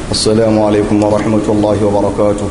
السلام عليكم ورحمة الله وبركاته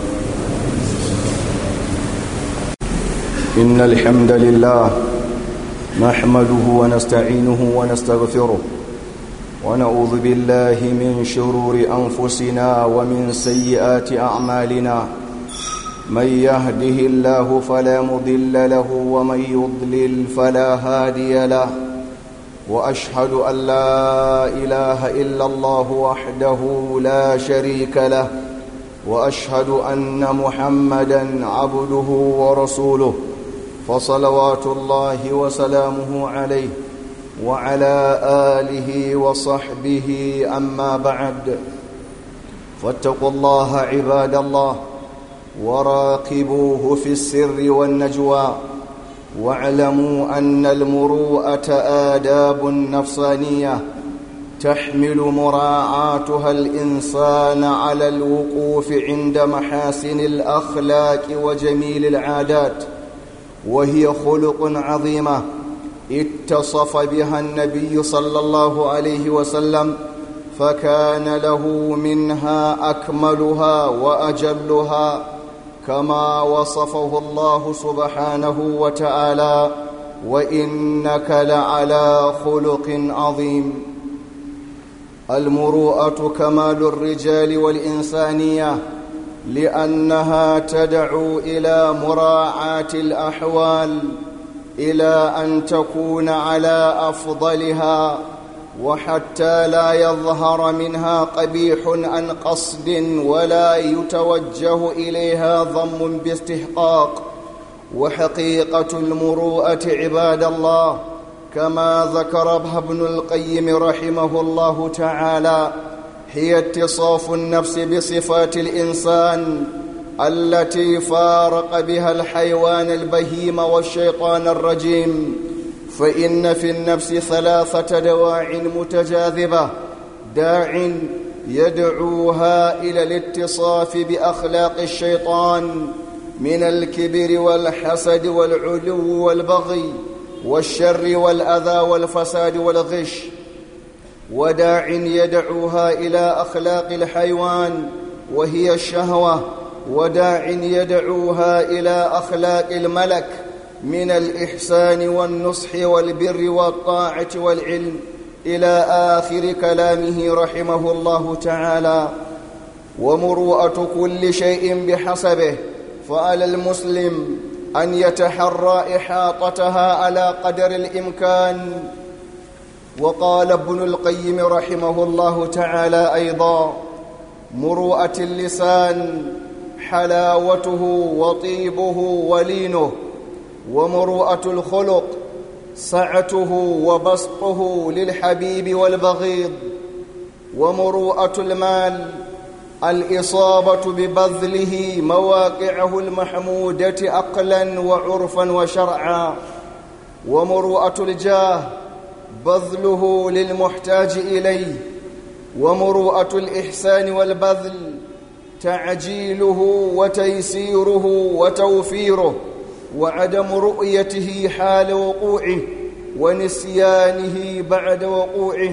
إن الحمد لله نحمده ونستعينه ونستغفره ونعوذ بالله من شرور أنفسنا ومن سيئات أعمالنا من يهده الله فلا مضل له ومن يضلل فلا هادي له واشهد ان لا اله الا الله وحده لا شريك له واشهد ان محمدا عبده ورسوله فصلوات الله وسلامه عليه وعلى اله وصحبه اما بعد فاتقوا الله عباد الله وراقبوه في السر والنجوى واعلموا ان المروءه اداب نفسانيه تحمل مراعاتها الانسان على الوقوف عند محاسن الاخلاق وجميل العادات وهي خلق عظيمه اتصف بها النبي صلى الله عليه وسلم فكان له منها اكملها واجلها كما وصفه الله سبحانه وتعالى وانك لعلى خلق عظيم المروءه كمال الرجال والانسانيه لانها تدعو الى مراعاه الاحوال الى ان تكون على افضلها وحتى لا يظهر منها قبيح عن قصد ولا يتوجه اليها ضم باستحقاق وحقيقه المروءه عباد الله كما ذكر ابن القيم رحمه الله تعالى هي اتصاف النفس بصفات الانسان التي فارق بها الحيوان البهيم والشيطان الرجيم فإن في النفس ثلاثة دواع متجاذبة داع يدعوها إلى الاتصاف بأخلاق الشيطان من الكبر والحسد والعلو والبغي والشر والأذى والفساد والغش وداع يدعوها إلى أخلاق الحيوان وهي الشهوة وداع يدعوها إلى أخلاق الملك من الإحسان والنصح والبر والطاعة والعلم إلى آخر كلامه رحمه الله تعالى ومروءة كل شيء بحسبه فعلى المسلم أن يتحرى إحاطتها على قدر الإمكان وقال ابن القيم رحمه الله تعالى أيضا مروءة اللسان حلاوته وطيبه ولينه ومروءة الخلق سعته وبسطه للحبيب والبغيض ومروءة المال الإصابة ببذله مواقعه المحمودة عقلا وعرفا وشرعا ومروءة الجاه بذله للمحتاج إليه ومروءة الإحسان والبذل تعجيله وتيسيره وتوفيره وعدم رؤيته حال وقوعه ونسيانه بعد وقوعه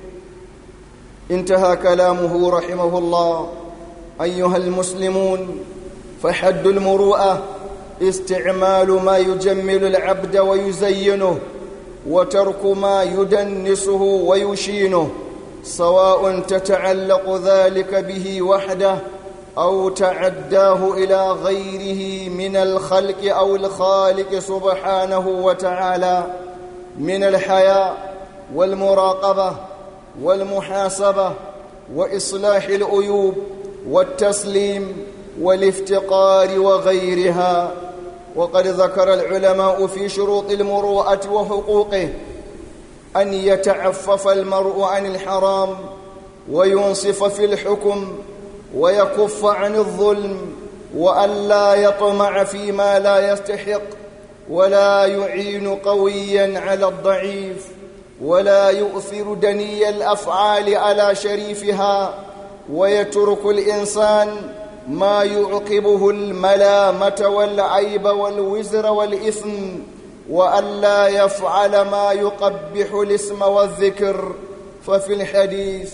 انتهى كلامه رحمه الله ايها المسلمون فحد المروءه استعمال ما يجمل العبد ويزينه وترك ما يدنسه ويشينه سواء تتعلق ذلك به وحده أو تعداه إلى غيره من الخلق أو الخالق سبحانه وتعالى من الحياء والمراقبة والمحاسبة وإصلاح العيوب والتسليم والافتقار وغيرها وقد ذكر العلماء في شروط المروءة وحقوقه أن يتعفف المرء عن الحرام وينصف في الحكم ويكف عن الظلم والا يطمع فيما لا يستحق ولا يعين قويا على الضعيف ولا يؤثر دني الافعال على شريفها ويترك الانسان ما يعقبه الملامه والعيب والوزر والاثم والا يفعل ما يقبح الاسم والذكر ففي الحديث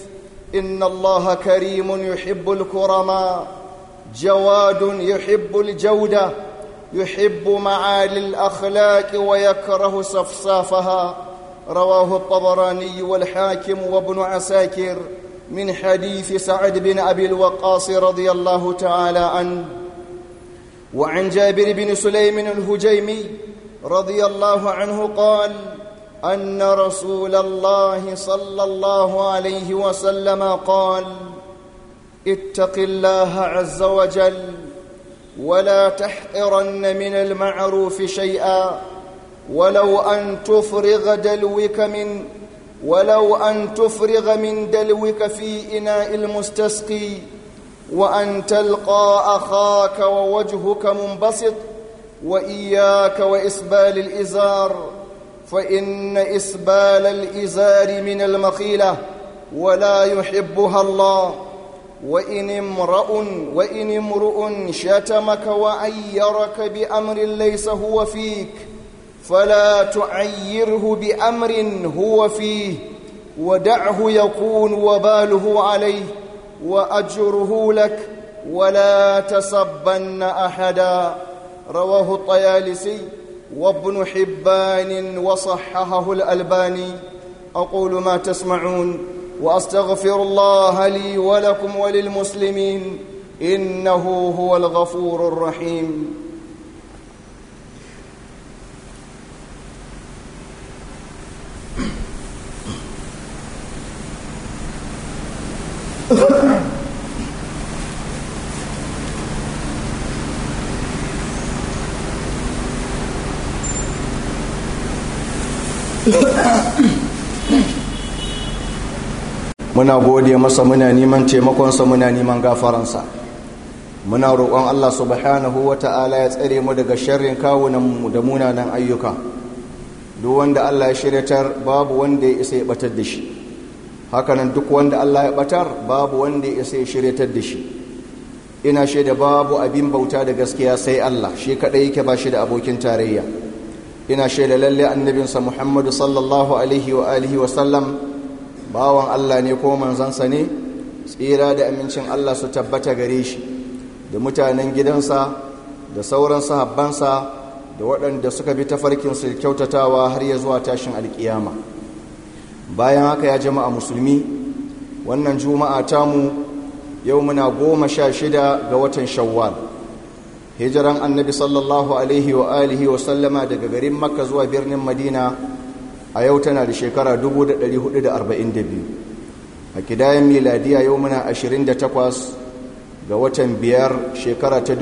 إن الله كريم يحب الكرماء جواد يحب الجودة يحب معالي الأخلاق ويكره صفصافها رواه الطبراني والحاكم وابن عساكر من حديث سعد بن أبي الوقاص رضي الله تعالى عنه وعن جابر بن سليم الهجيمي رضي الله عنه قال أن رسول الله صلى الله عليه وسلم قال اتق الله عز وجل ولا تحقرن من المعروف شيئا ولو أن تفرغ دلوك من ولو أن تفرغ من دلوك في إناء المستسقي وأن تلقى أخاك ووجهك منبسط وإياك وإسبال الإزار فإن إسبال الإزار من المخيلة ولا يحبها الله وإن امرؤ وإن امرؤ شتمك وعيرك بأمر ليس هو فيك فلا تعيره بأمر هو فيه ودعه يكون وباله عليه وأجره لك ولا تسبن أحدا رواه الطيالسي وابن حبان وصححه الألباني أقول ما تسمعون وأستغفر الله لي ولكم وللمسلمين إنه هو الغفور الرحيم muna gode masa muna neman taimakonsa muna neman gafaransa muna roƙon Allah subhanahu wa ta'ala ya tsare mu daga sharrin kawunanmu da munanan ayyuka duk wanda Allah ya shiryatar babu wanda ya isa ya batar da shi hakanan duk wanda Allah ya batar babu wanda ya isa ya shiryatar da shi ina shaida babu abin bauta da gaskiya sai Allah shi kadai yake ba shi da abokin tarayya ina shaida lalle annabinsa Muhammadu sallallahu alaihi wa alihi wa sallam bawan Allah ne ko manzansa ne tsira da amincin Allah su tabbata gare shi da mutanen gidansa da sauran sahabbansa da waɗanda suka bi tafarkin su kyautatawa har ya zuwa tashin alkiyama bayan haka ya jama'a musulmi wannan juma'a tamu yau muna goma sha shida ga watan shawwal hijiran annabi sallallahu alaihi wa alihi wa sallama daga garin makka zuwa birnin madina a yau tana da shekara 1442 a kidayen miladiya yau muna 28 ga watan biyar shekara ta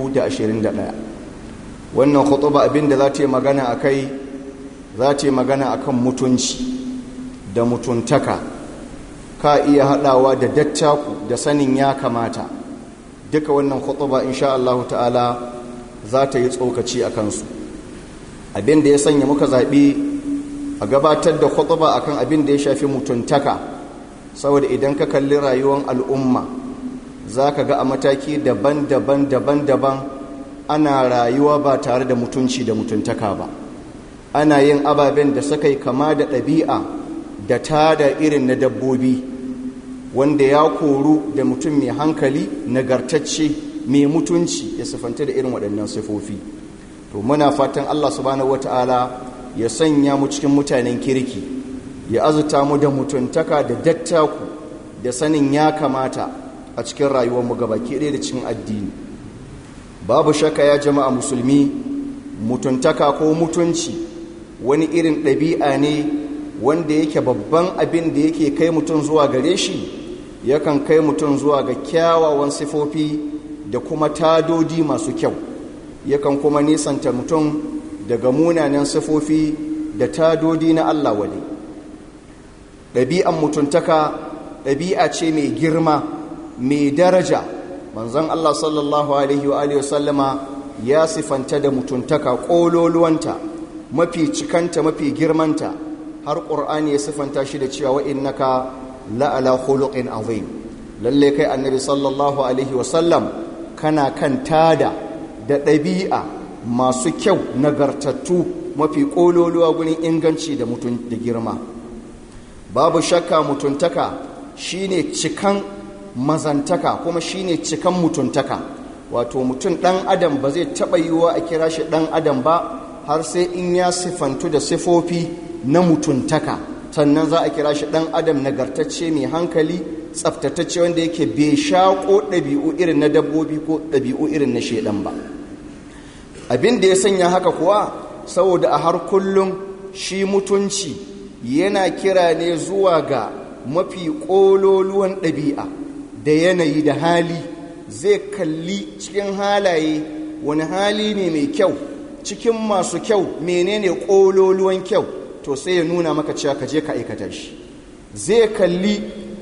2021 wannan khutuba abinda za ta yi magana a kai za ta yi magana a kan mutunci da mutuntaka ka iya haɗawa da dattaku da sanin ya kamata duka wannan khutuba insha Allah ta'ala za ta yi tsokaci a kansu abinda ya sanya muka zaɓi a gabatar da khutba akan abin da ya shafi mutuntaka saboda idan ka kalli rayuwar al'umma za ka ga a mataki daban-daban daban-daban ana rayuwa ba tare da mutunci da mutuntaka ba ana yin ababen da suka yi kama da ɗabi'a da tada irin na dabbobi wanda ya koru da mutum mai hankali nagartacce mai mutunci ya siffanta da irin waɗannan sifofi to muna fatan allah subhanahu wata'ala ya sanya mu cikin mutanen kirki ya azuta mu da mutuntaka da dattaku da sanin ya kamata a cikin rayuwarmu gabaki ɗaya da cikin addini babu shaka ya jama'a musulmi mutuntaka ko mutunci wani irin ɗabi'a ne wanda yake babban abin da yake kai mutum zuwa gare shi yakan kai mutum zuwa ga kyawawan sifofi da kuma tadodi masu kyau yakan kuma nisanta mutum daga munanan sifofi da tadodi na Allah wade ɗabi'an mutuntaka ɗabi'a ce mai girma mai daraja manzon Allah sallallahu alaihi wa sallama ya sifanta da mutuntaka ƙololuwanta mafi cikanta mafi girmanta har ƙur'ani ya sifanta shi da cewa innaka la'ala khuluqin azim lalle kai annabi sallallahu alaihi wa sallam kana kan tada da ɗabi'a masu kyau nagartattu mafi ƙololuwa gurin inganci da girma babu shakka mutuntaka shine cikan mazantaka kuma shine cikan mutuntaka wato mutum ɗan adam ba zai taɓa yiwuwa a kira shi ɗan adam ba har sai in ya sifantu da sifofi na mutuntaka sannan za a kira shi ɗan adam nagartacce mai hankali tsaftatacce wanda yake bai shaƙo ɗabi'u irin na dabbobi ko ɗabi'u irin na shaidan ba abin da ya sanya haka kuwa saboda a har kullum shi mutunci yana kira ne zuwa ga mafi ƙololuwan ɗabi'a da yanayi da hali zai kalli cikin halaye wani hali ne mai kyau cikin masu kyau menene ƙololuwan kyau to sai ya nuna maka cewa ka je ka aikata shi zai kalli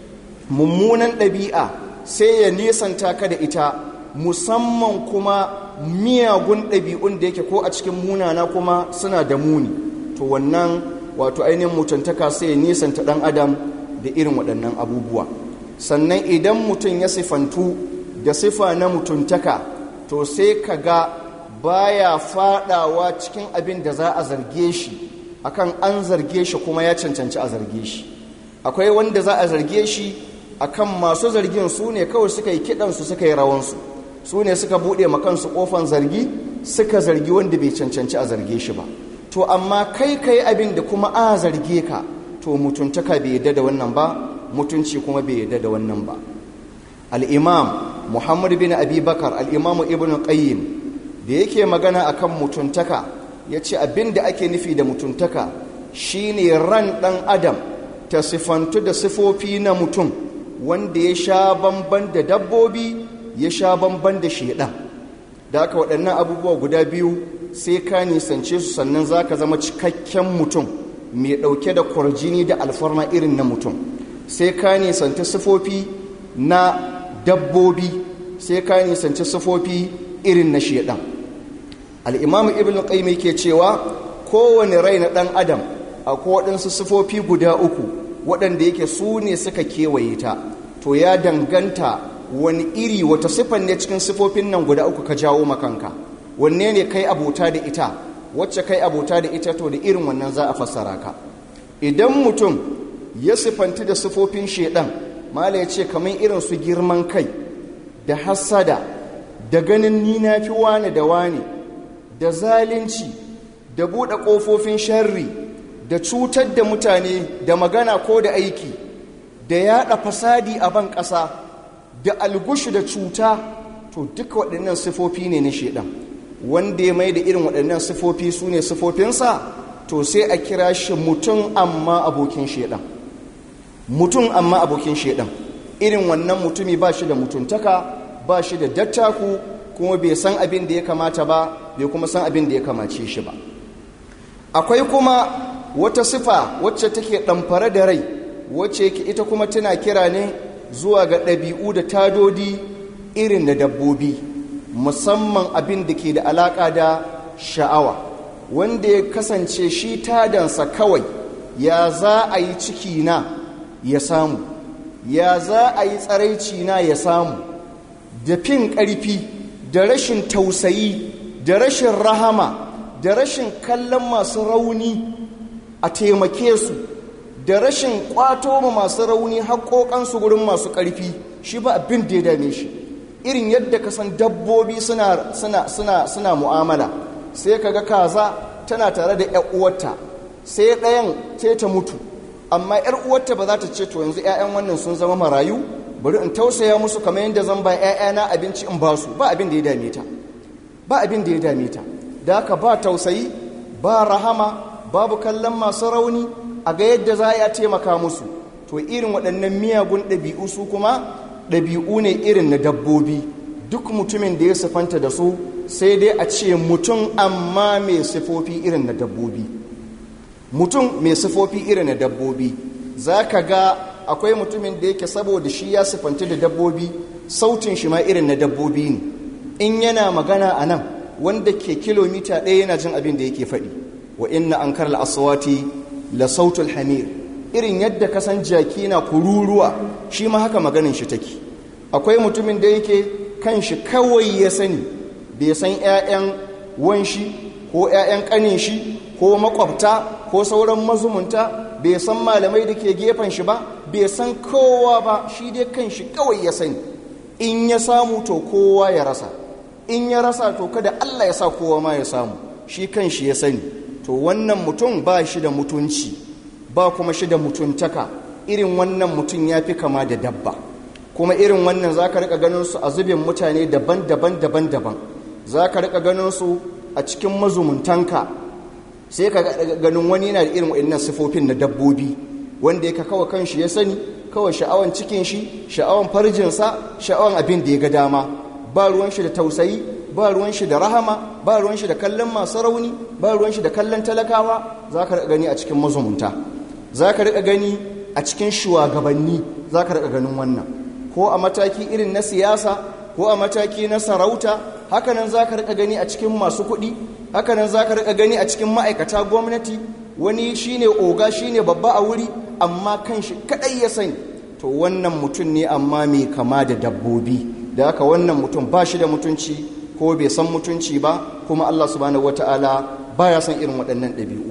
mummunan ɗabi'a sai ya nisanta ka da ita musamman kuma miyagun ɗabi'un da yake ko a cikin munana kuma suna da muni to wannan wato ainihin mutuntaka sai ya nisanta ɗan adam da irin waɗannan abubuwa sannan idan mutum ya sifantu da sifa na mutuntaka to sai ka ga baya fadawa cikin abin da za a zarge shi akan an zarge shi kuma ya cancanci a zarge shi akwai wanda za a zarge shi akan masu zargin su ne kawai suka yi kidansu suka yi rawansu su ne suka buɗe makansu ƙofan zargi suka zargi wanda bai cancanci a zarge shi ba to amma kai kai abin da kuma a zarge ka to mutuntaka bai yadda da wannan ba mutunci kuma bai yadda da wannan ba al'imam muhammad bin abi bakar al'imamu ibn qayyim da yake magana akan mutuntaka ya ce abin da ake nufi da mutuntaka shine ran ɗan adam ta sifantu da sifofi na mutum wanda ya sha bamban da dabbobi ya sha bamban da shaidan da aka waɗannan abubuwa guda biyu sai ka nisance su sannan za ka zama cikakken mutum mai ɗauke da kwarjini da alfarma irin na mutum sai ka nisanci sifofi na dabbobi sai ka nisanci sifofi irin na shaidan al'imamu ibn qayyim yake cewa kowane rai na ɗan adam akwai waɗansu sifofi guda uku waɗanda yake su ne suka kewaye ta to ya danganta wani iri wata siffan ne cikin sifofin nan guda uku ka jawo makanka wanne ne kai abota da ita wacce kai abota da ita to da irin wannan za a fassara ka idan mutum ya siffanti da sifofin shedan mala ya ce kamar irin su girman kai da hassada da ganin ni na fi wane da wane da zalunci da buɗe ƙofofin sharri da cutar da mutane da magana ko da aiki da yaɗa fasadi a ban ƙasa da algushu da cuta to duka waɗannan sifofi ne na shaidan wanda ya mai da irin waɗannan sifofi su ne sifofinsa to sai a kira shi mutum amma abokin shaidan mutum amma abokin shaidan irin wannan mutumi ba shi da mutuntaka ba shi da dattaku kuma bai san abin da ya kamata ba bai kuma san abin da ya kamace shi ba akwai kuma wata sifa wacce take ɗamfare da rai wacce yake ita kuma tana kira ne zuwa ga ɗabi'u da tadodi irin na dabbobi musamman abin da ke da alaƙa da sha'awa wanda ya kasance shi tadansa kawai ya za a yi ciki na ya samu ya za a yi tsaraici na ya samu da fin ƙarfi da rashin tausayi da rashin rahama da rashin kallon masu rauni a taimake su da rashin kwato ma masu rauni haƙoƙansu gurin masu ƙarfi shi ba abin da ya dame shi irin yadda ka san dabbobi suna, suna, suna, suna mu'amala sai ka ga kaza tana tare da 'yan uwarta sai ɗayan sai ta mutu amma 'yar uwarta ba za ta ce to yanzu 'ya'yan wannan sun zama marayu bari in tausaya musu kamar yadda zan ba 'ya'yana abinci in ba su ba abin da ya dame ta ba abin da ya dame ta da haka ba tausayi ba rahama babu kallon masu rauni a ga yadda za a taimaka musu to irin waɗannan miyagun ɗabi'u su kuma ɗabi'u ne irin na dabbobi duk mutumin da ya sifanta da su sai dai a ce mutum amma mai sifofi irin na dabbobi mutum mai sifofi irin na dabbobi za ka ga akwai mutumin da yake saboda shi ya sifanta da dabbobi sautin shi ma irin na dabbobi ne in yana magana a nan wanda ke kilomita ɗaya yana jin abin da yake faɗi wa inna an karla aswati la sautul hamir irin yadda kasan jaki na kururuwa shi ma haka maganin shi take akwai mutumin da yake kan shi kawai ya sani bai san 'ya'yan wanshi ko 'ya'yan ƙanin shi ko makwabta ko sauran mazumunta bai san malamai da ke gefen shi ba bai san kowa ba shi dai kan shi kawai ya sani in ya samu to kowa ya rasa in ya rasa to kada Allah ya sa kowa ma ya samu shi kan shi ya sani to wannan mutum ba shi da mutunci ba kuma shi da mutuntaka irin wannan mutum ya fi kama da dabba kuma irin wannan za ka rika ganin su a zubin mutane daban-daban daban-daban za ka rika ganin su a cikin mazumuntanka sai ka ganin wani yana da irin waɗannan sifofin na dabbobi wanda yake kawai kanshi ya sani kawai sha'awan cikin shi sha'awan farjinsa sha'awan abin da ya ga dama ba ruwan shi da tausayi ba ruwan shi da rahama ba ruwan shi da kallon masu rauni ba ruwan shi da kallon talakawa za ka rika gani a cikin mazumunta za ka rika gani a cikin shugabanni za ka rika ganin wannan ko a mataki irin na siyasa ko a mataki na sarauta hakanan za ka rika gani a cikin masu kuɗi hakanan za ka rika gani a cikin ma'aikata gwamnati wani shine oga shine babba a wuri amma kan shi kaɗai ya sani to wannan mutum ne amma mai kama da dabbobi da haka wannan mutum ba shi da mutunci ko bai san mutunci ba kuma allah subhanahu wata'ala baya son irin waɗannan ɗabi'u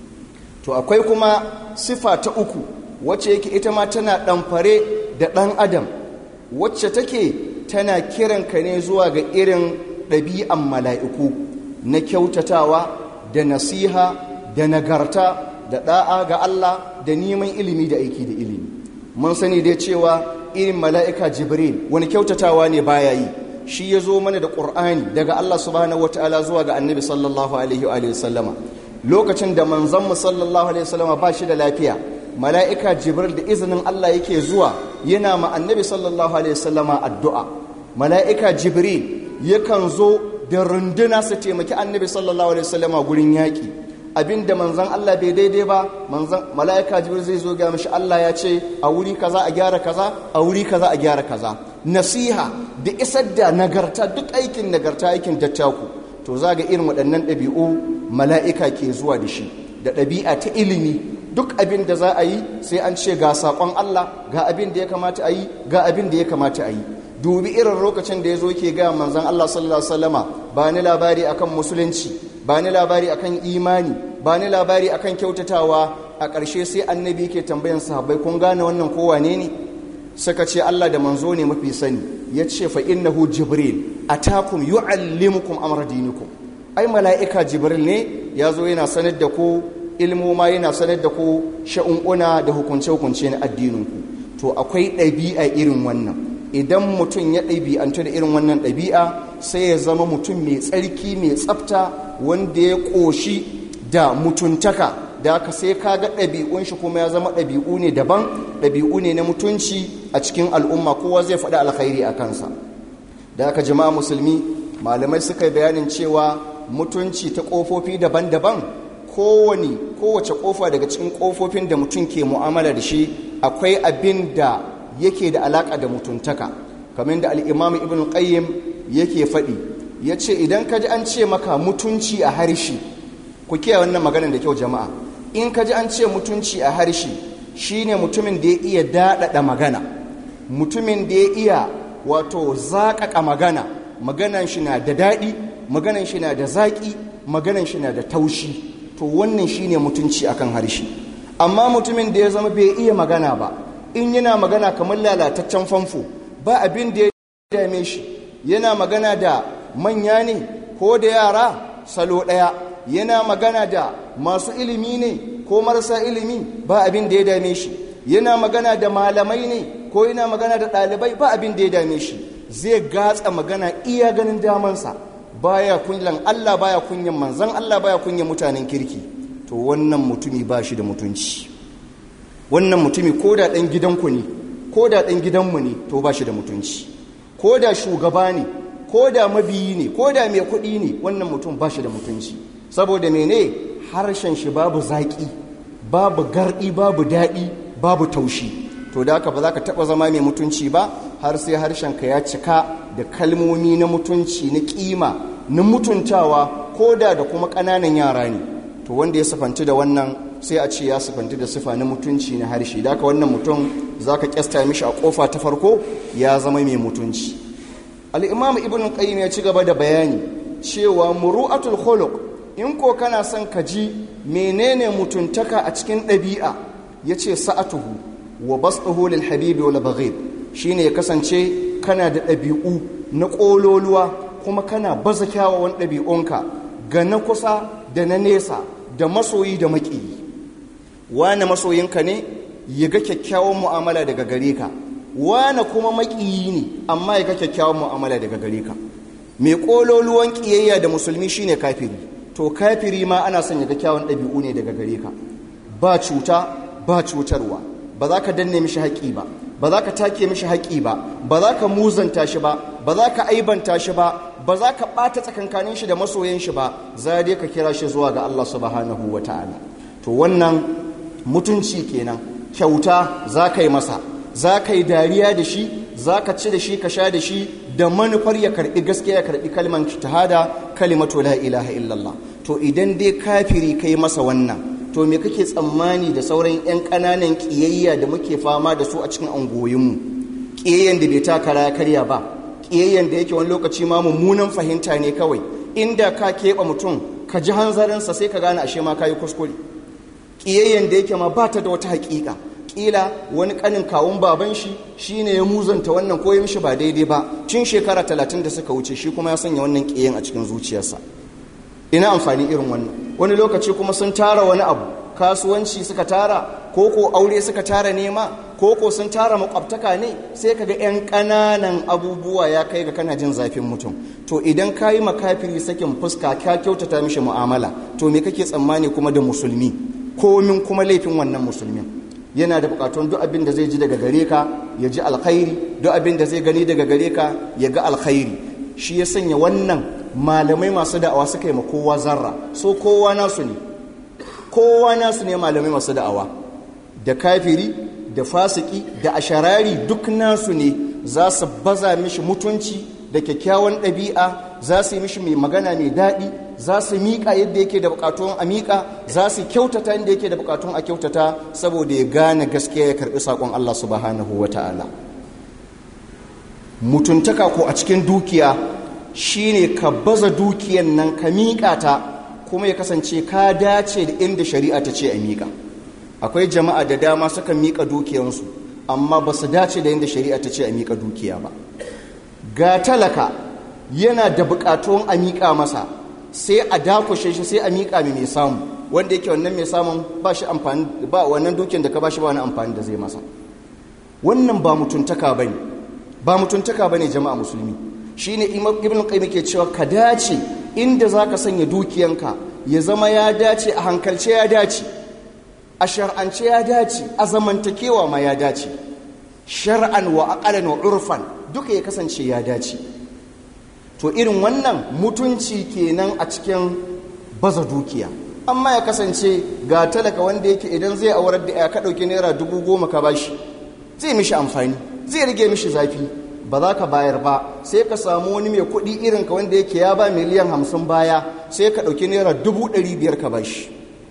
to akwai kuma sifa ta uku wacce yake ita ma tana ɗamfare da ɗan adam wacce take tana kiranka ne zuwa ga irin ɗabi'an mala'iku na kyautatawa da nasiha da nagarta da ɗa'a ga Allah da neman ilimi da aiki da ilimi mun sani dai cewa irin mala'ika jibril wani kyautatawa ne baya yi shi ya zo mana da ƙur'ani daga Allah subhanahu wa ta'ala zuwa ga annabi sallallahu alaihi wa sallama lokacin da manzanmu sallallahu alaihi wa sallama ba shi da lafiya mala'ika jibril da izinin Allah yake zuwa yana ma annabi sallallahu alaihi wasallama addu'a mala'ika jibril yakan zo da runduna su taimaki annabi sallallahu alaihi wasallama gurin yaƙi abinda manzan Allah bai daidai ba manzan mala'ika jibril zai zo ga mashi Allah ya ce a wuri kaza a gyara kaza a wuri kaza a gyara kaza nasiha da isar da nagarta duk aikin nagarta aikin dattaku to za ga irin waɗannan ɗabi'u mala'ika ke zuwa da shi da ɗabi'a ta ilimi duk abin da za a yi sai an ce ga saƙon Allah ga abin da ya kamata a yi ga abin da ya kamata a yi dubi irin lokacin da ya zo ke gaya manzan Allah sallallahu Alaihi wasallama ba ni labari akan musulunci ba ni labari akan imani ba ni labari akan kyautatawa a ƙarshe sai annabi ke tambayan sahabbai kun gane wannan kowa ne ne suka ce Allah da manzo ne mafi sani ya ce fa innahu jibril atakum yu'allimukum amra dinikum ai mala'ika jibril ne ya zo yana sanar da ku ilmoma yana sanar da ku sha'un'una da hukunce-hukunce na addininku to akwai ɗabi'a irin wannan idan mutum ya ɗabi'antu da irin wannan ɗabi'a sai ya zama mutum mai tsarki mai tsafta wanda ya ƙoshi da mutuntaka da aka sai ka ga ɗabi'un shi kuma ya zama ɗabi'u ne daban ɗabi'u ne na mutunci a cikin al'umma kowa zai faɗi alkhairi a kansa da aka jama'a musulmi malamai suka yi bayanin cewa mutunci ta ƙofofi daban-daban kowane kowace kofa daga cikin kofofin da mutum ke mu'amala da shi akwai abin da yake da alaka da mutuntaka kamar da al'imam ibn qayyim yake faɗi ya ce idan ka ji an ce maka mutunci a harshe ku kiyaye wannan maganar da kyau jama'a in ka ji an ce mutunci a harshe shine mutumin da ya iya daɗaɗa magana mutumin da ya iya wato zaƙaƙa magana maganan shi na da daɗi maganan shi na da zaƙi maganan shi na da taushi to wannan shine mutunci akan harshe amma mutumin da ya zama bai iya magana ba in yana magana kamar lalataccen famfo ba abin da ya dame shi yana magana da manya ne ko da yara salo ɗaya yana magana da masu ilimi ne ko marasa ilimi ba abin da ya dame shi yana magana da malamai ne ko yana magana da ɗalibai ba abin da ya dame shi zai gatsa magana iya ganin damansa baya kunyan Allah baya kunyan manzan Allah baya kunyan mutanen kirki to wannan mutumi ba shi da mutunci wannan mutumi ko da ɗan gidanku ne ko da ɗan gidanmu ne to ba shi da mutunci ko da shugaba ne ko da mabiyi ne ko da mai kuɗi ne wannan mutum ba shi da mutunci saboda mene harshen shi babu zaƙi babu garɗi babu daɗi babu taushi to da haka ba za ka taɓa zama mai mutunci ba har sai harshenka ya cika da kalmomi na mutunci na ƙima na mutuntawa ko da da kuma ƙananan yara ne to wanda ya sifanci da wannan sai a ce ya sifanci da sifa na mutunci na harshe da haka wannan mutum za ka ƙyasta mishi a ƙofa ta farko ya zama mai mutunci al'imam ibn qayyim ya ci gaba da bayani cewa muru'atul khuluq in ko kana son ka ji menene mutuntaka a cikin ɗabi'a yace sa'atuhu wa basduhu lil habibi wal baghid shine ya kasance kana da ɗabi'u na ƙololuwa kuma kana baza kyawawan ɗabi'unka ga na kusa da na nesa da masoyi da maƙiyi wane masoyinka ne ya ga kyakkyawan mu'amala daga gare ka wane kuma maƙiyi ne amma ya ga kyakkyawan mu'amala daga gare ka mai ƙololuwan ƙiyayya da musulmi shine kafiri to kafiri ma ana son ya ga kyawun ɗabi'u ne daga gare ka ba cuta ba cutarwa ba za ka danne mishi haƙi ba ba za ka take mishi haƙi ba ba za ka muzanta shi ba ba za ka aibanta shi ba ba za ka ɓata tsakankanin shi da masoyan shi ba za dai ka kira shi zuwa ga Allah subhanahu wa ta'ala to wannan mutunci kenan kyauta za ka yi masa za ka yi dariya da shi za ka ci da shi ka sha da shi da manufar ya karɓi gaskiya ya karɓi kalmar shahada kalimatu la ilaha illallah to idan dai kafiri kai masa wannan to me kake tsammani da sauran 'yan ƙananan ƙiyayya da muke fama da su a cikin angoyinmu ƙiyayyan da bai takara ya karya ba ƙiyayyan da yake wani lokaci ma mummunan fahimta ne kawai inda ka keɓe mutum ka ji hanzarinsa sai ka gane ashe ma ka yi kuskure ƙiyayyan da yake ma ba ta da wata haƙiƙa ƙila wani ƙanin kawun baban shi shi ne ya muzanta wannan ko ya mishi ba daidai ba tun shekara talatin da suka wuce shi kuma ya sanya wannan ƙiyayyan a cikin zuciyarsa ina amfani irin wannan wani lokaci kuma sun tara wani abu kasuwanci suka tara ko ko aure suka tara nema ko ko sun tara makwabtaka ne sai kaga yan ƙananan abubuwa ya kai ga kana jin zafin mutum to idan ka yi makafiri sakin fuska ka kyautata mishi mu'amala to me kake tsammani kuma da musulmi komin kuma laifin wannan musulmin yana da bukatun duk abin da zai ji daga gare ka ya ji alkhairi duk abin da zai gani daga gare ka ya ga alkhairi shi ya sanya wannan malamai masu da'awa suka yi ma kowa zarra so kowa nasu ne kowa nasu ne malamai masu da'awa da kafiri da fasiki da asharari duk nasu ne za su baza mishi mutunci da kyakkyawan ɗabi'a za su yi mishi mai magana mai daɗi za su miƙa yadda yake da buƙatun a miƙa za su kyautata yadda yake da buƙatun a kyautata saboda ya gane gaskiya ya karɓi saƙon Allah subhanahu wa ta'ala mutuntaka ko a cikin dukiya shine ka baza dukiyan nan ka miƙa ta kuma ya kasance ka dace da inda shari'a ta ce a miƙa akwai jama'a da dama suka miƙa dukiyansu amma ba su dace da inda shari'a ta ce a miƙa dukiya ba ga talaka yana da buƙatun a miƙa masa sai a dakushe shi sai a miƙa mai mai samu wanda yake wannan mai samun ba shi amfani ba wannan dukiyan da ka ba shi ba wani amfani da zai masa wannan ba mutuntaka bane ba mutuntaka bane jama'a musulmi shine ibn qayyim ke cewa ka dace inda zaka sanya dukiyanka ya zama ya dace a hankalce ya dace a shar'ance ya dace a zamantakewa ma ya dace shar'an wa aqalan wa urfan duka ya kasance ya dace to irin wannan mutunci kenan a cikin baza dukiya amma ya kasance ga talaka wanda yake idan zai aurar da ya ka dauki naira dubu goma ka bashi zai mishi amfani zai rage mishi zafi ba za ka bayar ba sai ka samu wani mai kuɗi irin ka wanda yake ya ba miliyan hamsin baya sai ka ɗauki naira dubu ɗari biyar ka bashi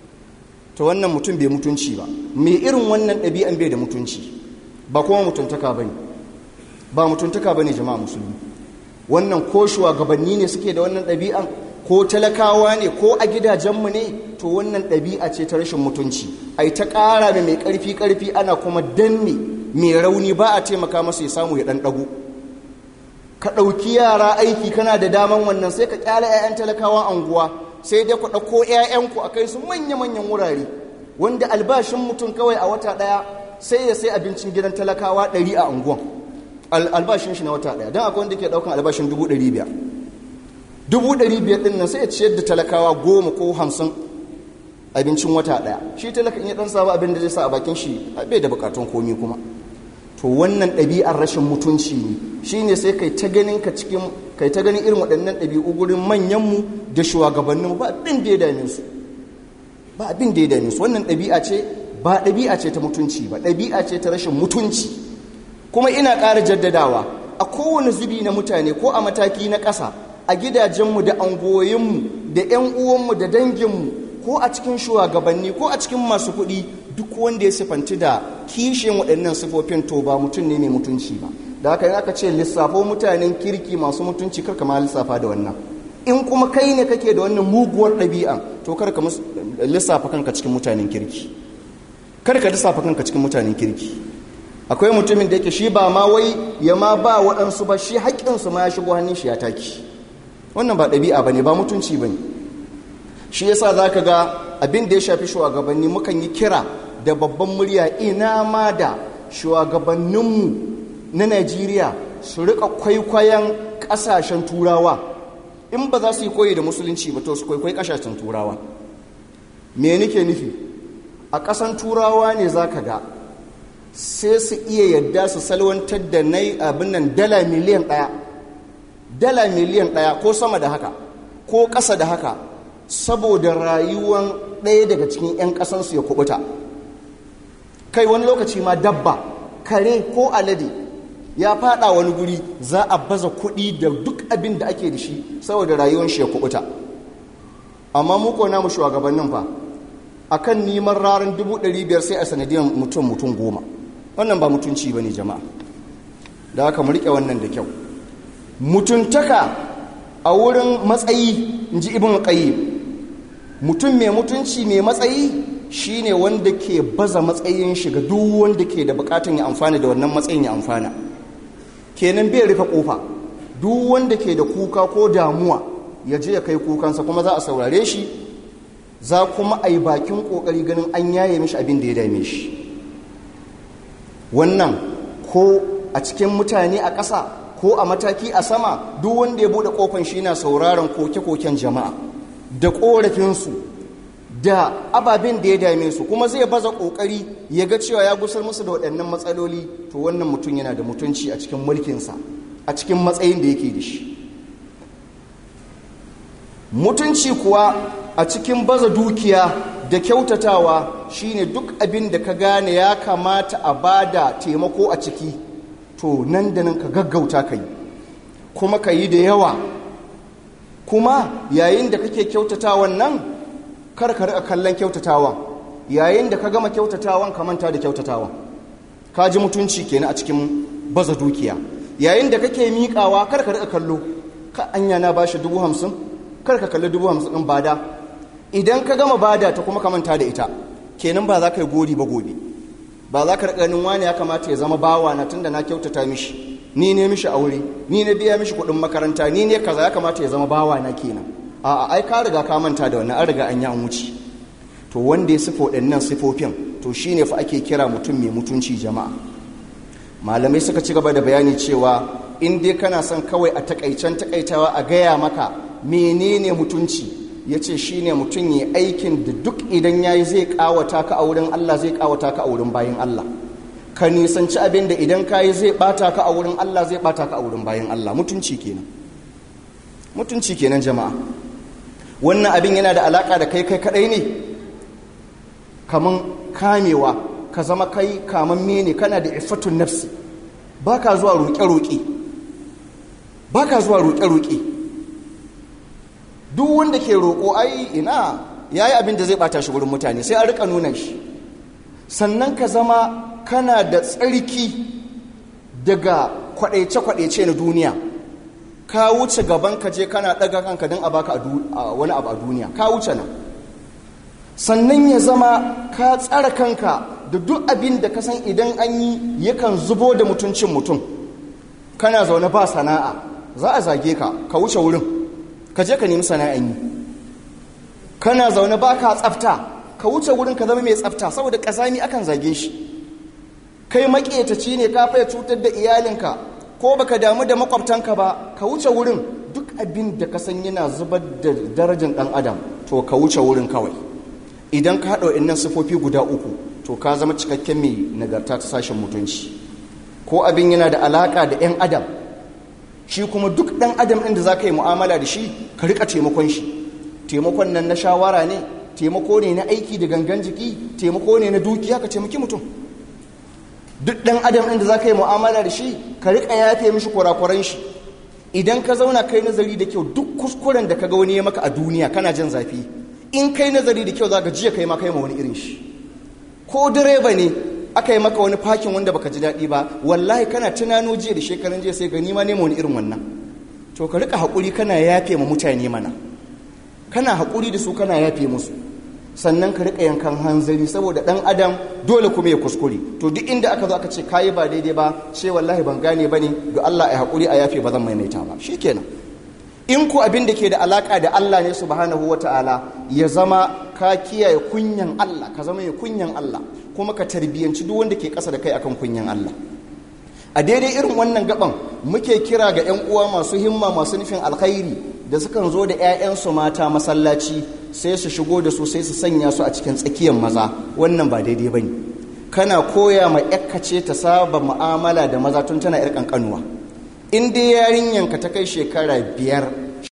ta wannan mutum bai mutunci ba mai irin wannan ɗabi'an bai da mutunci ba kuma mutuntaka ba ne ba mutuntaka ba ne jama'a musulmi wannan ko shugabanni ne suke da wannan ɗabi'an ko talakawa ne ko a gidajenmu ne to wannan ɗabi'a ce ta rashin mutunci ai ta ƙara da mai ƙarfi ƙarfi ana kuma danne mai rauni ba a taimaka masa ya samu ya ɗan ɗago ka ɗauki yara aiki kana da daman wannan sai ka ƙyale 'ya'yan talakawa anguwa sai dai ku ɗauko 'ya'yanku a kai su manya-manyan wurare wanda albashin mutum kawai a wata ɗaya sai ya sai abincin gidan talakawa ɗari a anguwan albashin shi na wata ɗaya don akwai wanda ke ɗaukan albashin dubu ɗari biyar dubu ɗari biyar ɗin nan sai ya ciyar da talakawa goma ko hamsin abincin wata ɗaya shi talaka in ya ɗan samu abin da zai sa a bakin shi bai da buƙatun komi kuma to wannan ɗabi'ar rashin mutunci ne shi ne sai kai ta ganin ka cikin kai ta ganin irin waɗannan ɗabi'u gurin manyanmu da shugabanninmu ba abin da ya dame su ba abin da ya dame su wannan ɗabi'a ce ba ɗabi'a ce ta mutunci ba ɗabi'a ce ta rashin mutunci kuma ina ƙara jaddadawa a kowane zubi na mutane ko a mataki na ƙasa a gidajenmu da angoyinmu da 'yan uwanmu da danginmu ko a cikin shugabanni ko a cikin masu kuɗi duk wanda ya sifanti da kishin waɗannan sifofin to ba mutum ne mai mutunci ba da haka aka ce lissafo mutanen kirki masu mutunci kar ma lissafa da wannan in kuma kai ne kake da wannan muguwar ɗabi'a to kar ka lissafa kanka cikin mutanen kirki kar ka lissafa kanka cikin mutanen kirki akwai mutumin da yake shi ba ma wai ya ma ba waɗansu ba shi haƙƙinsu ma ya shigo hannun shi ya taki wannan ba ɗabi'a ba ne ba mutunci ba ne shi yasa za ka ga abin da ya shafi shugabanni mukan yi kira da babban murya ina ma da shugabanninmu na najeriya su rika kwaikwayon ƙasashen turawa in ba za su yi koyi da musulunci ba to su kwaikwayi ƙasashen turawa me nike nufi a ƙasan turawa ne za ka ga sai su iya yadda su salwantar da na abin nan dala miliyan ɗaya dala miliyan ɗaya ko sama da haka ko ƙasa da haka saboda rayuwan ɗaya daga cikin 'yan ƙasansu ya kubuta kai wani lokaci ma dabba kare ko alade ya fada wani guri za a baza kuɗi da duk abin da ake da shi saboda rayuwan shi ya kubuta amma muko namu shugabannin fa akan neman ranar 500 sai a sanadiyar mutum mutum goma wannan ba mutunci ba ne jama'a da haka mu riƙe wannan da kyau mutuntaka a wurin matsayi in ji ibn qayyim mutum mai mutunci mai matsayi shine wanda ke baza matsayin shiga duk wanda ke da bukatun ya amfana da wannan matsayin ya amfana kenan bai rufe kofa duk wanda ke da kuka ko damuwa ya je ya kai kukansa kuma za a saurare shi za kuma a yi bakin kokari ganin an yaye mishi abin da ya dame shi wannan ko a cikin mutane a ƙasa ko a mataki a sama duk wanda ya buɗe ƙofan shi na sauraron koke-koken jama'a da ƙorafinsu da ababen da ya dame su kuma zai baza ƙoƙari ya ga cewa ya gusar musu da waɗannan matsaloli to wannan mutum yana da mutunci a cikin mulkinsa a cikin matsayin da yake da shi mutunci kuwa a cikin baza dukiya da kyautatawa shine duk abin da ka gane ya kamata a bada taimako a ciki to nan da nan ka gaggauta ka yi kuma ka yi da yawa kuma yayin da kake kyautatawan nan kar ka rika kallon kyautatawan yayin da ka gama kyautatawan ka manta da kyautatawan ka ji mutunci kenan a cikin baza dukiya yayin da kake miƙawa kar ka rika kallo ka anya na bashi dubu hamsin kar ka kalli dubu hamsin ɗin bada idan ka gama bada ta kuma ka manta da ita kenan ba za ka yi gori ba gobe ba za ka ganin wani ya kamata ya zama bawa na tunda na kyautata mishi ni ne mishi aure ni ne biya mishi kuɗin makaranta ni ne kaza ya kamata ya zama bawa na kenan a ai ka riga ka manta da wannan an riga an yi an wuce to wanda ya sifo waɗannan sifofin to shine fa ake kira mutum mai mutunci jama'a malamai suka ci gaba da bayani cewa in dai kana son kawai a takaicen takaitawa a gaya maka menene mutunci ya ce shi ne mutum ya aikin da duk idan ya yi zai kawata ka a wurin Allah zai kawata ka a wurin bayan Allah ka nisanci abin da idan ka yi zai bata ka a wurin Allah zai bata ka a wurin bayan Allah mutunci kenan mutunci kenan jama'a wannan abin yana da alaka da kai kai kadai ne kaman kamewa ka zama kai kamamme ne kana da ifatun nafsi baka zuwa roƙe-roƙe baka zuwa roƙe-roƙe duk wanda ke roƙo ai ina ya yi abin da zai ɓata shi wurin mutane sai a rika nuna shi sannan ka zama kana da tsarki daga kwaɗaice-kwaɗaice na duniya ka wuce gaban ka je kana ɗaga kanka don a baka wani abu a duniya ka wuce nan sannan ya zama ka tsara kanka da duk abin da ka san idan an yi yakan zubo da mutuncin mutum kana zaune ba sana'a za a zage ka ka wuce wurin ka je ka nemi sana'an yi kana zaune ba ka tsafta ka wuce wurin ka zama mai tsafta saboda ƙazami akan zage shi kai maƙetaci ne ka faya cutar da iyalinka ko baka damu da makwabtanka ba ka wuce wurin duk abin da ka san yana zubar da darajar ɗan adam to ka wuce wurin kawai idan ka haɗa wa'innan sifofi guda uku to ka zama cikakken mai nagarta ta sashen mutunci ko abin yana da alaƙa da 'yan adam shi kuma duk ɗan adam ɗin da za ka yi mu'amala da shi ka rika taimakon shi taimakon nan na shawara ne taimako ne na aiki da gangan jiki taimako ne na dukiya ka taimaki mutum duk ɗan adam ɗin da za ka yi mu'amala da shi ka rika yafe mishi kurakuran shi idan ka zauna kai nazari da kyau duk kuskuren da ka ga wani ya maka a duniya kana jin zafi in kai nazari da kyau za ka jiya kai ma kai ma wani irin shi ko direba ne aka yi maka wani fakin wanda baka ji daɗi ba wallahi kana tunano jiya da shekaran jiya sai gani ma nema wani irin wannan to ka rika haƙuri kana yafe ma mutane mana kana haƙuri da su kana yafe musu sannan ka rika yankan hanzari saboda dan adam dole kuma ya kuskure to duk inda aka zo aka ce kayi ba daidai ba ce wallahi ban gane bane da Allah ya hakuri a yafe ba zan maimaita ba shikenan in ku abin da ke da alaka da Allah ne subhanahu wata'ala ya zama ka kiyaye kunyan Allah ka zama ya kunyan Allah kuma ka tarbiyanci duk wanda ke ƙasa da kai akan kunyan Allah a daidai irin wannan gaban muke kira ga 'yan uwa masu himma masu nufin alkhairi da sukan zo da 'ya'yansu mata masallaci sai su shigo da su sai su sanya su a cikin tsakiyar maza wannan ba daidai bane kana koya ma ce ta saba mu'amala da maza tun tana 'yar kankanuwa in dai yarinyanka ta kai shekara biyar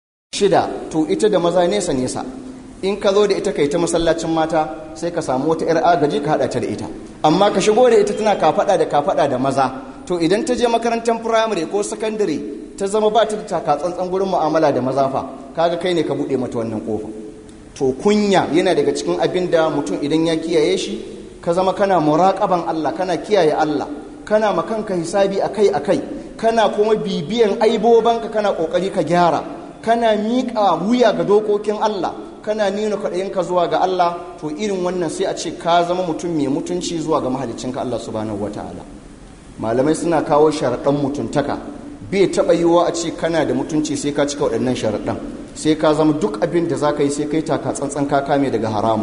shida to ita da maza nesa nesa in ka zo da ita kai ta masallacin mata sai ka samu wata 'yar agaji ka haɗa ta da ita amma ka shigo da ita tana kafaɗa da kafaɗa da maza to idan ta je makarantar firamare ko sakandare ta zama ba ta da taka tsantsan gurin mu'amala da maza fa kaga kai ne ka buɗe mata wannan kofa to kunya yana daga cikin abin da mutum idan ya kiyaye shi ka zama kana muraƙaban Allah kana kiyaye Allah kana makanka hisabi akai akai kana kuma bibiyan aibobanka kana ƙoƙari ka gyara kana miƙa wuya ga dokokin Allah kana nuna kwaɗayinka zuwa ga Allah to irin wannan sai a ce ka zama mutum mai mutunci zuwa ga mahaliccinka Allah subhanahu wataala malamai suna kawo sharaɗan mutuntaka bai taɓa yiwuwa a ce kana da mutunci sai ka cika waɗannan sharaɗan sai ka zama duk abin da za ka yi sai kai taka tsantsan ka kame daga haramu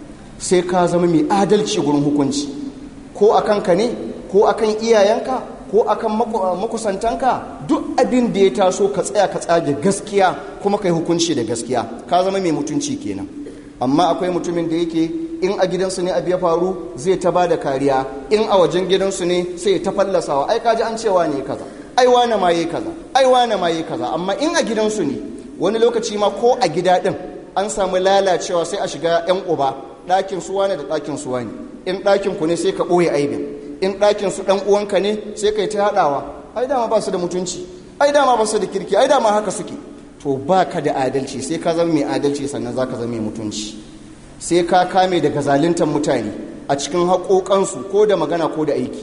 sai ka zama mai adalci gurin hukunci ko a kanka ne ko a kan iyayenka ko a kan makusantanka duk abin da ya taso ka tsaya ka tsage gaskiya kuma ka yi hukunci da gaskiya ka zama mai mutunci kenan amma akwai mutumin da yake in a gidansu ne abu ya faru zai ta ba da kariya in a wajen gidansu ne sai ta fallasawa ai kaji an cewa ne kaza ai wane ma yi kaza ai wane ma yi kaza amma in a gidansu ne wani lokaci ma ko a gida din an samu lalacewa sai a shiga yan uba ɗakin suwa ne da ɗakin suwa ne in ɗakin ku ne sai ka ɓoye aibin in ɗakin su ɗan uwanka ne sai ka yi ta haɗawa ai dama ba su da mutunci ai dama ba su da kirki ai dama haka suke to ba ka da adalci sai ka zama mai adalci sannan za ka zama mai mutunci sai ka kame daga zaluntar mutane a cikin haƙoƙansu ko da magana ko da aiki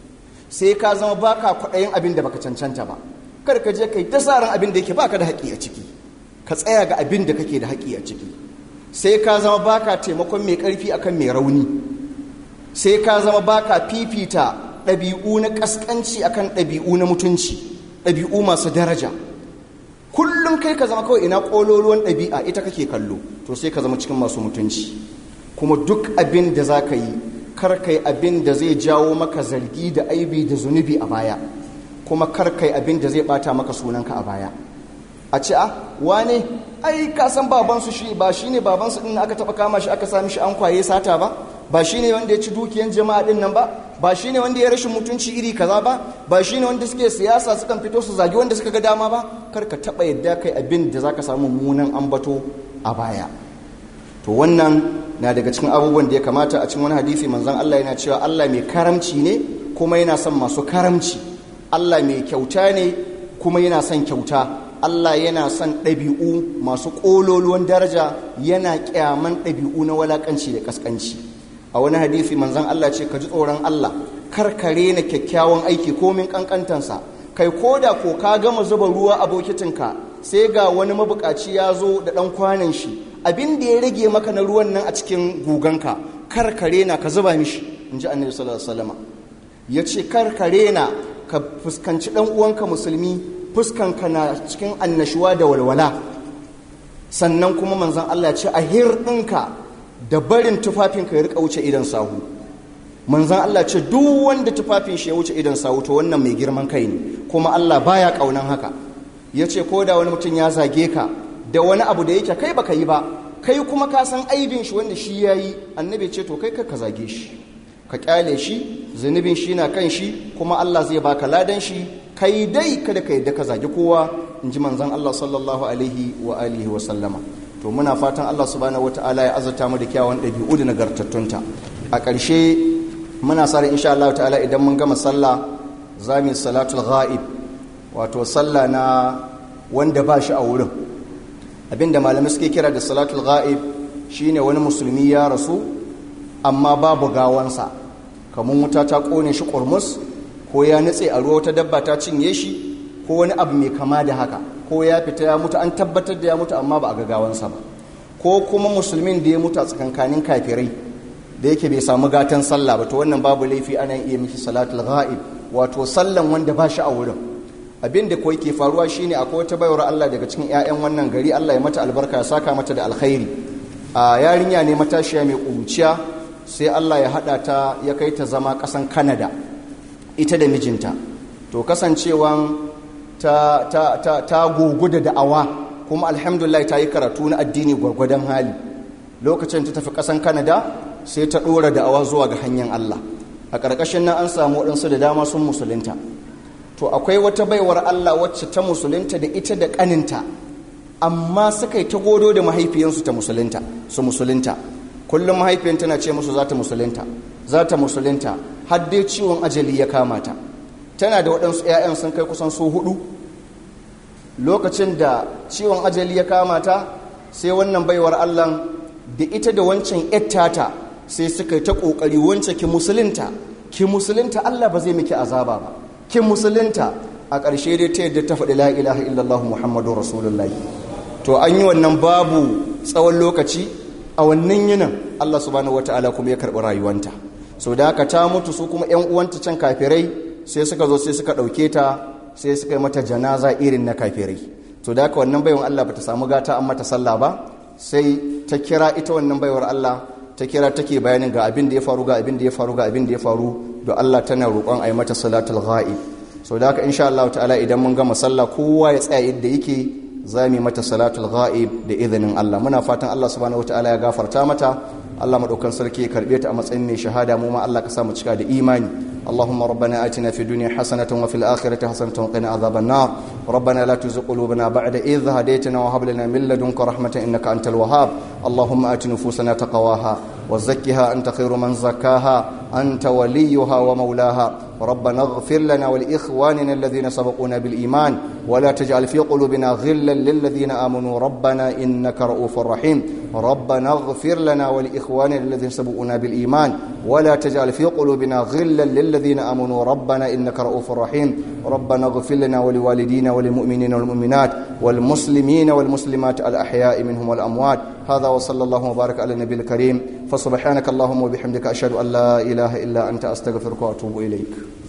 sai ka zama ba ka kwaɗayin abin da baka cancanta ba kar ka je kai ta ran abin da yake baka da haƙi a ciki ka tsaya ga abin da kake da haƙi a ciki sai ka zama ba ka taimakon mai ƙarfi akan mai rauni sai ka zama ba ka fifita ɗabi'u na ƙasƙanci akan ɗabi'u na mutunci ɗabi'u masu daraja kullum kai ka zama kawai ina ƙololuwan ɗabi'a ita kake kallo to sai ka zama cikin masu mutunci kuma duk abin da za ka yi karkai abin da zai jawo maka zargi da aibi da zunubi a baya kuma karkai abin da zai bata maka sunanka a baya a ce a wane ai ka san babansu shi ba shi ne babansu ɗin aka taɓa kama shi aka sami shi an kwaye sata ba ba shi ne wanda ya ci dukiyan jama'a ɗin nan ba ba shi ne wanda ya rashin mutunci iri kaza ba ba shi ne wanda suke siyasa sukan fito su zagi wanda suka ga dama ba kar ka taɓa yadda kai abin da za ka samu munan ambato a baya to wannan na daga cikin abubuwan da ya kamata a cikin wani hadisi manzon Allah yana cewa Allah mai karamci ne kuma yana son masu karamci Allah mai kyauta ne kuma yana son kyauta Allah yana son ɗabi'u masu ƙololuwan daraja yana ƙyaman ɗabi'u na walaƙanci da ƙasƙanci a wani hadisi manzon Allah ce ka ji tsoron Allah karkare na kyakkyawan aiki komin ƙanƙantansa kai ko da ko ka gama zuba ruwa a bokitinka sai ga wani mabukaci ya zo da ɗan kwanan shi abin da ya rage maka na ruwan nan a cikin guganka karkare na ka zuba mishi in ji annabi sallallahu alaihi wasallam ya ce karkare na ka fuskanci ɗan uwanka musulmi fuskanka na cikin annashuwa da walwala sannan kuma manzon Allah ya ce a hirɗinka da barin tufafinka ya rika wuce idan sahu manzan Allah ce duk wanda tufafin shi ya wuce idan sahu to wannan mai girman kai ne kuma Allah baya kaunan haka ya ce ko da wani mutum ya zage ka da wani abu da yake kai baka yi ba kai kuma ka san aibin shi wanda shi ya yi annabi ce to kai ka ka zage shi ka kyale shi zunubin shi na kan shi kuma Allah zai baka ladan shi kai dai kada ka yadda ka zage kowa in ji manzan Allah sallallahu alaihi wa alihi wa sallama to muna fatan Allah subhanahu wataala ya azurta mu da kyawun ɗabi'u da nagartattunta a ƙarshe muna sa insha Allah ta'ala idan mun gama sallah za mu salatul ghaib wato sallah na wanda ba shi a wurin abinda malamai suke kira da salatul ghaib shine wani musulmi ya rasu amma babu gawansa kamar wuta ta kone shi kurmus ko ya nutse a ruwa wata dabba ta cinye shi ko wani abu mai kama da haka ko ya fita ya mutu an tabbatar da ya mutu amma ba a ga gawansa ba ko kuma musulmin da ya mutu a tsakankanin kafirai da yake bai samu gatan sallah ba to wannan babu laifi ana iya miki salatul ghaib wato sallan wanda ba shi a wurin abin da kawai ke faruwa shine akwai wata bayar Allah daga cikin 'ya'yan wannan gari Allah ya mata albarka ya saka mata da alkhairi a yarinya ne matashiya mai ƙuruciya sai Allah ya haɗa ta ya kai ta zama ƙasan Canada ita da mijinta to kasancewan ta ta ta ta gugu da da'awa kuma alhamdulillah ta yi karatu na addini gwargwadon hali lokacin ta tafi ƙasan Canada sai ta ɗora da'awa zuwa ga hanyar Allah a ƙarƙashin nan an samu waɗansu da dama sun musulunta to akwai wata baiwar Allah wacce ta musulunta da ita da ƙaninta amma suka yi ta godo da mahaifiyansu ta musulunta su musulunta kullum mahaifiyan tana ce musu za ta musulunta za ta musulunta har dai ciwon ajali ya kama ta tana da waɗansu 'ya'yan sun kai kusan su hudu lokacin da ciwon ajali ya kama ta sai wannan baiwar Allah da ita da wancan 'yattata sai suka yi ta ƙoƙari wance ki musulunta ki musulunta Allah ba zai miki azaba ba kin musulunta a ƙarshe dai ta yadda ta faɗi la ilaha illallah muhammadu rasulullah to an yi wannan babu tsawon lokaci a wannan yinin Allah subhanahu wataala kuma ya karɓi rayuwanta so da haka ta mutu su kuma ƴan uwanta can kafirai sai suka zo sai suka ɗauke ta sai suka yi mata janaza irin na kafirai to da haka wannan baiwan Allah bata samu gata an mata sallah ba sai ta kira ita wannan baiwar Allah ta kira take bayanin ga abin da ya faru ga abin da ya faru ga abin da ya faru da Allah tana roƙon a yi mata salatul ghaib so da haka insha Allah ta'ala idan mun gama sallah kowa ya tsaya yadda yake za mu mata salatul ghaib da izinin Allah muna fatan Allah subhanahu wataala ya gafarta mata Allah madaukan sarki ya karbe ta a matsayin mai shahada mu ma Allah ka sa mu cika da imani اللهم ربنا آتنا في الدنيا حسنة وفي الآخرة حسنة وقنا عذاب النار ربنا لا تزغ قلوبنا بعد إذ هديتنا وهب لنا من لدنك رحمة إنك أنت الوهاب اللهم آت نفوسنا تقواها وزكها أنت خير من زكاها أنت وليها ومولاها ربنا اغفر لنا ولإخواننا الذين سبقونا بالإيمان ولا تجعل في قلوبنا غلا للذين آمنوا ربنا إنك رؤوف رحيم ربنا اغفر لنا ولإخواننا الذين سبقونا بالإيمان ولا تجعل في قلوبنا غلا للذين آمنوا ربنا إنك رؤوف رحيم ربنا اغفر لنا ولوالدينا وللمؤمنين والمؤمنات والمسلمين والمسلمات الأحياء منهم والأموات هذا وصلى الله وبارك على النبي الكريم فسبحانك اللهم وبحمدك أشهد أن لا إله إلا أنت أستغفرك وأتوب إليك